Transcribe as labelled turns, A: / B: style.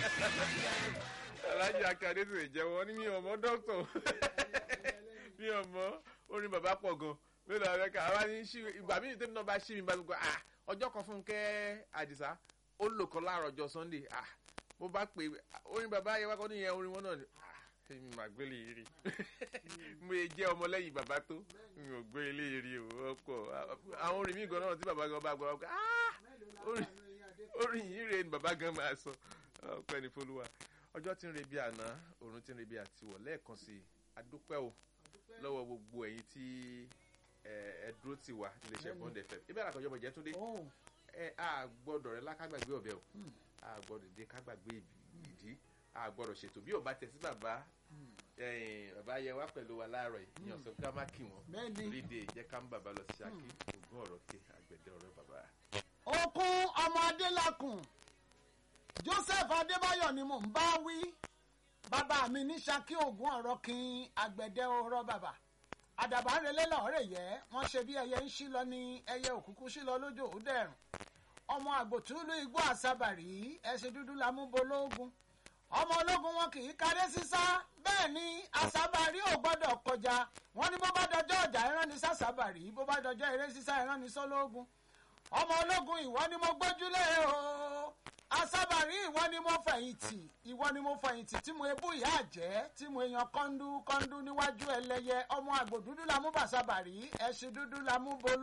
A: alájà akadé sì jẹ́wọ́ ní mi ò mọ dókítà mi ò mọ orin bàbá pọ̀ gan mélòó àwọn ẹ̀ka àwa ní ṣí ìgbà míì tẹ́mi náà bá ṣí mi bá gbogbo ah ọjọ́ kan fún kẹ́ àdìsá ó lò kan láàárọ̀ ọjọ́ sunday ah mo bá pè orin bàbá yẹn wá kọ́ níyẹn orin wọn náà ni ah èmi mà gbé lè rí mo yẹ jẹ́ ọmọlẹ́yìn bàbá tó mi ò gbé lè rí o ọ̀pọ̀ àwọn orin mi gan náà tí bàbá gan bá gbọ́ ọ́ ah orin yìí rè ni bàbá gan máa sọ ọpẹ́ ní folúwa ọjọ́ tí ń re bí àná òrùn tí ń re bí àtiwọ̀ lẹ́ẹ̀kan sí i adúpẹ́ o lọ́wọ́ gbogbo ẹ̀yin tí ẹ dúró tì wá iléeṣẹ́ bond fm ibẹ̀ làkọ̀jọ́ bọ̀ jẹ́ túndé ẹ a gbọ́dọ̀ rẹ lákàgbàgbé ọ̀bẹ o a gbọ́dọ̀ dé kágbàgbé ìdí a gbọ́dọ̀ ṣètò bí ò bá tẹ̀ sí bàbá bàbá yẹ wá pẹ̀lú wa láàárọ̀ yìí ní ọ̀sán ká má kí wọn léde jẹ́ ká ń bàbá lọ sí ṣákí ogún ọ̀rọ̀ ké àgbẹ̀dẹ ọ̀rọ̀ bàbá.
B: okun ọmọ adélakùn joseph adébáyọ̀ ni mò ń bá wí bàbá mi ní ṣákí ogún ọ̀rọ̀ kin àgbẹ̀dẹ ọ̀rọ̀ bàbá àdàbà relé lọ́ọ̀rẹ́ yẹ wọ́n ṣe bí ẹyẹ ń ṣí lọ ní ẹyẹ òkùnkùn ṣí lọ lójó òdẹ̀rùn ọmọ àgbòtúlù igbó àsábàrí ẹṣin dúdú la mú bológun ọmọ ológun wọn kì í kárẹ́ sísá bẹ́ẹ̀ ni àsábàrí ò gbọ́dọ̀ kọjá wọn ní bó bá dọjọ́ ọjà ẹran ní sàsábàrí bó bá dọjọ́ eré sísá ẹran ní sọlógun ọmọ ológun ìwọ ni mo gbójúlé o àsábàrí ìwọ ni mo fẹ̀yìntì ìwọ ni mo fẹ̀yìntì tí mo ebú ìyá àjẹ́ tí mo èèyàn kọ́ńdú kọ́ńdú níwájú ẹlẹ́yẹ ọmọ àgbò dúdú la mú bàsábàrí ẹṣin dúdú la mú bológun.